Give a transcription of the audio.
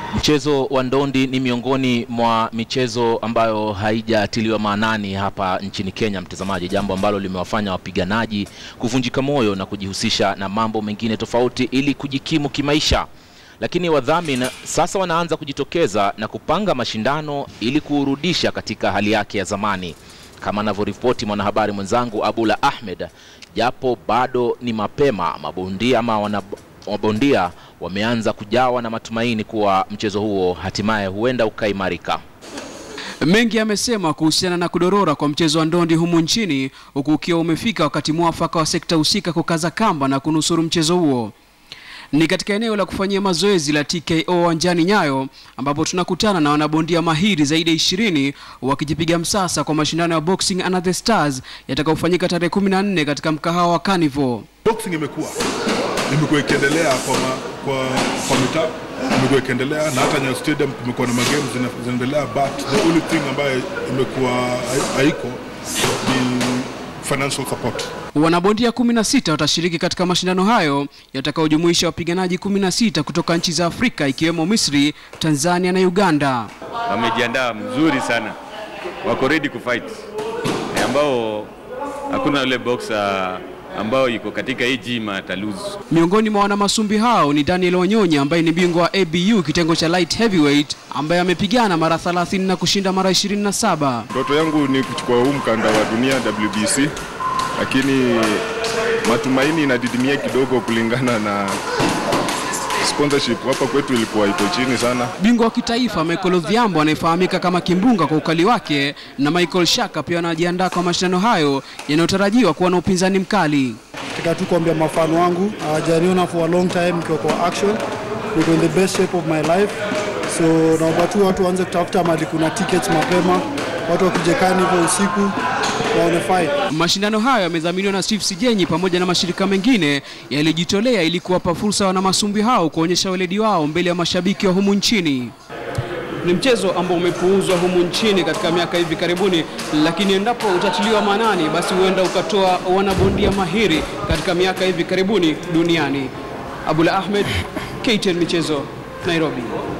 Mchezo wa ndondi ni miongoni mwa michezo ambayo haijatiliwa maanani hapa nchini Kenya, mtazamaji, jambo ambalo limewafanya wapiganaji kuvunjika moyo na kujihusisha na mambo mengine tofauti ili kujikimu kimaisha. Lakini wadhamini sasa wanaanza kujitokeza na kupanga mashindano ili kuurudisha katika hali yake ya zamani, kama anavyoripoti mwanahabari mwenzangu Abula Ahmed. Japo bado ni mapema, mabondia ama wana mabondia wameanza kujawa na matumaini kuwa mchezo huo hatimaye huenda ukaimarika. Mengi yamesemwa kuhusiana na kudorora kwa mchezo wa ndondi humu nchini, huku ukiwa umefika wakati mwafaka wa sekta husika kukaza kamba na kunusuru mchezo huo. Ni katika eneo la kufanyia mazoezi la TKO uwanjani Nyayo ambapo tunakutana na wanabondia mahiri zaidi ya ishirini wakijipiga msasa kwa mashindano ya Boxing Under the Stars yatakayofanyika tarehe 14 katika mkahawa wa Carnival. Boxing imekuwa imekuwa ikiendelea kwa, ma, kwa, kwa mitaa imekuwa ikiendelea na hata Nyayo Stadium kumekuwa na magame zina- zinaendelea, but the only thing ambayo imekuwa hai- haiko ni financial support. Wanabondia 16 watashiriki katika mashindano hayo yatakayojumuisha wapiganaji 16 kutoka nchi za Afrika ikiwemo Misri, Tanzania na Uganda. wamejiandaa mzuri sana, wako ready kufight, Eh, ambao hakuna yule boxer ambao yuko katika hii gym atalose. Miongoni mwa wanamasumbi hao ni Daniel Onyonya ambaye ni bingwa wa ABU kitengo cha light heavyweight ambaye amepigana mara 30 na kushinda mara 27. Ndoto yangu ni kuchukua huu mkanda wa dunia WBC, lakini matumaini inadidimia kidogo kulingana na sponsorship hapa kwetu ilikuwa iko chini sana. Bingwa wa kitaifa Michael Odhiambo anayefahamika kama Kimbunga kwa ukali wake na Michael Shaka pia wanajiandaa kwa mashindano hayo yanayotarajiwa kuwa na upinzani mkali. Nataka tu kuambia mafano wangu hawajaniona for a long time nikiwa kwa action, niko in the best shape of my life, so naomba tu watu waanze kutafuta mali kuna tickets mapema, watu wakuje Carnival usiku waone fight. Mashindano hayo yamedhaminiwa na Steve Sijenyi pamoja na mashirika mengine yalijitolea ili kuwapa fursa wanamasumbi hao kuonyesha weledi wao mbele ya mashabiki wa humu nchini. Ni mchezo ambao umepuuzwa humu nchini katika miaka hivi karibuni, lakini endapo utatiliwa maanani, basi huenda ukatoa wanabondia mahiri katika miaka hivi karibuni duniani. Abula Ahmed, KTN Michezo, Nairobi.